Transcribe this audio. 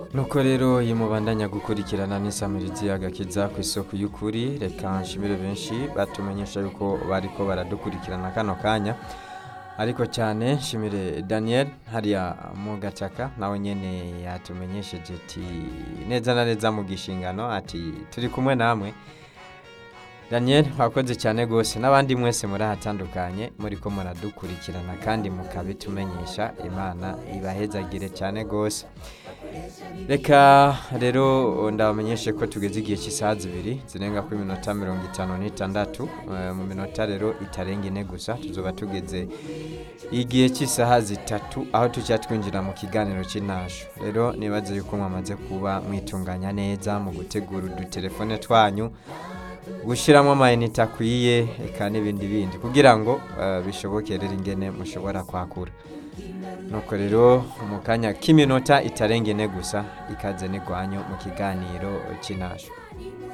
nuko rero iyo mubandanya gukurikirana n'isamirizi agakiza ku isoko y'ukuri reka nshimire benshi batumenyesha yuko bariko baradukurikirana kano kanya ariko cyane nshimire daniel hariya mu gataka nawe nyene yatumenyesheje ati neza na neza mu gishingano ati turi kumwe namwe daniel wakoze cyane rwose n'abandi mwese muri ahatandukanye muri ko muradukurikirana kandi mukabitumenyesha imana ibahezagire cyane rwose reka rero ndabamenyeshe ko tugeze igihe cy'isaha zibiri zirenga kuri minota mirongo itanu n'itandatu Eh, mu minota rero itarenga ine gusa tuzoba tugeze igihe cy'isaha zitatu aho tujya twinjira mu kiganiro cy'intasho rero nibaze yuko mwamaze kuba mwitunganya neza mu gutegura udutelefone twanyu gushyiramo amayinite akwiye eka n'ibindi bindi kugira ngo eh, bishoboke rero ingene mushobora kwakura nuko rero mu kanya k'iminota itarenga ine gusa ikaze n'igwanyu mu kiganiro cy'intasho